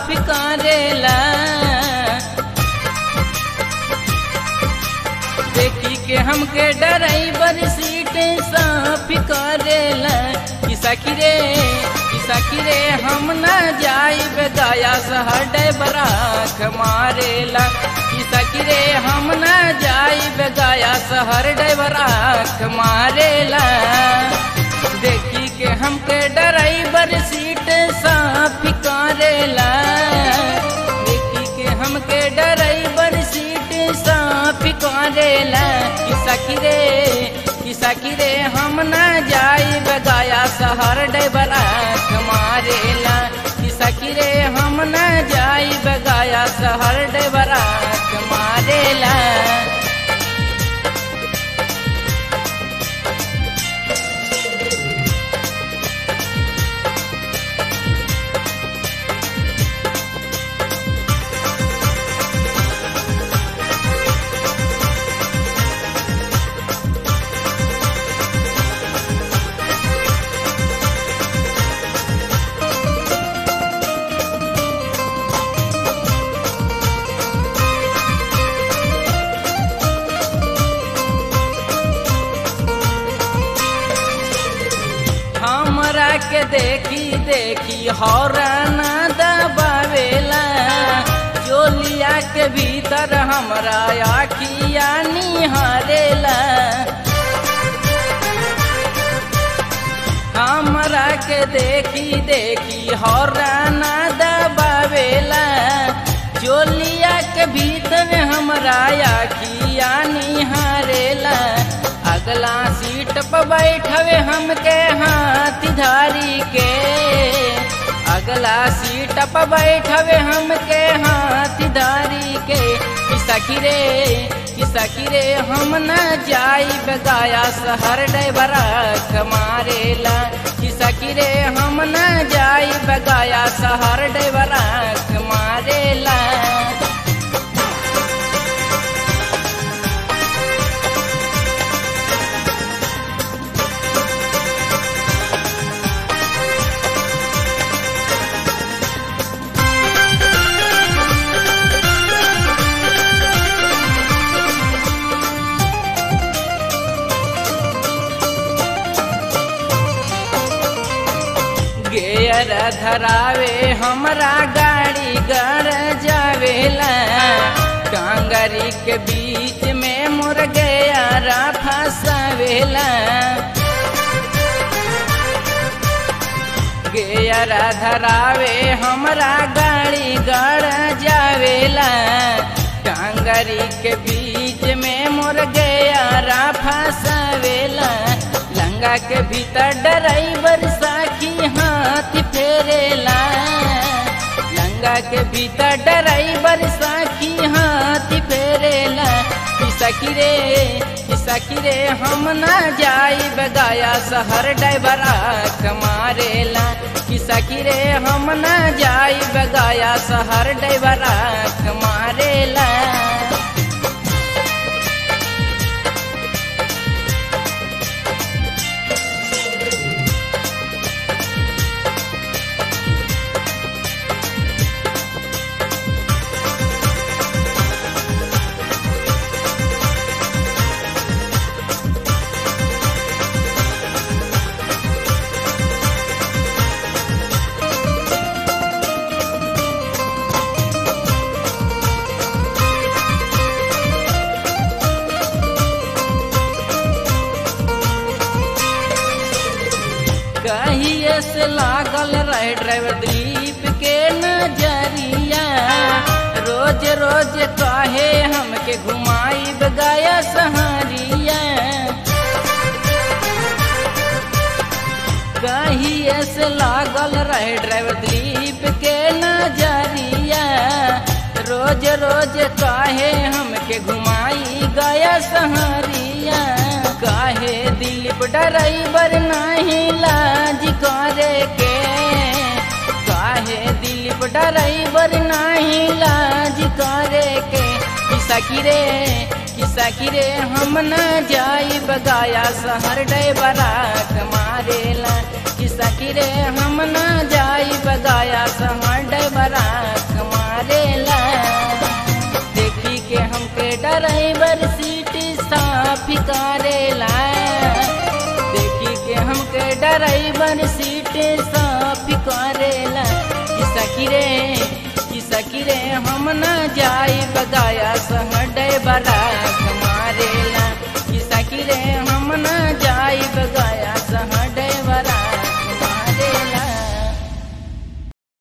साफ करेला देखी के हमके ड्राइवर सीट साफ करेला कि सखी रे कि सखी रे हम न जाइब गया शहर ड्राइवर आँख मारेला कि सखी रे हम न जाइब गया शहर ड्राइवर आँख मारेला देखी के हमके ड्राइवर सीट साफ करेला देखी के हमके ड्राइवर सीट साफ करेला कि सखी रे कि सखी रे हम न जाइब गया शहर ड्राइवर आँख मारेला कि सखी रे हम न जाइब गया शहर ड्राइवर आँख मारेला हमरा के देखी देखी हौरन दबावेला चोलिया के भीतर हमरा आखिया निहारेला हमरा के देखी देखी हौरन दबावेला चोलिया के भीतर हमरा आखिया निहारेला अगला सीट पर बैठवे हमके हाथ धारी के अगला सीट पर बैठवे हमके हाथ धारी के कि सखी रे कि सखी रे हम न जाइब गाया शहर ड्राइवर मारेला कि सखी रे हम न जाइब गाया शहर ड्राइवर मारेला गेयर धरावे हमरा गाड़ी गड़ जावेला कांगरी के बीच में मुर गया फसावेला गेयर धरावे हमरा गाड़ी गड़ जावेला कांगरी के बीच में मुर गया फसावेला लंगा के भीतर ड्राइवर साखी हाथ फेरेला लंगा के भीतर ड्राइवर साखी हाथ फेरेला कि सखी रे कि सखी रे हम ना जाइब गाया शहर ड्राइवर आँख मारेला कि सखी रे हम ना जाइब गाया शहर ड्राइवर आँख मारेला कहिए से लागल रहे ड्राइवर दिलीप के नजरिया रोज रोज कहे हमके घुमाई गया सहारिया कहिए से लागल रहे ड्राइवर दिलीप के नजरिया रोज रोज काहे हमके घुमाई गया सहारिया काहे दिलीप ड्राइवर नहीं लाज करे के काहे दिलीप ड्राइवर नहीं लाज करे के कि सखी रे कि सखी रे हम न जाई बगाया शहर डैबरा मारेला कि सखी रे हम न जाई बगाया शहर डैबरा साफ करेला देखी के हमके ड्राइवर सीट साफ करेला कि सखी रे कि सखी रे हम न जाई बगाया संग ड्राइवर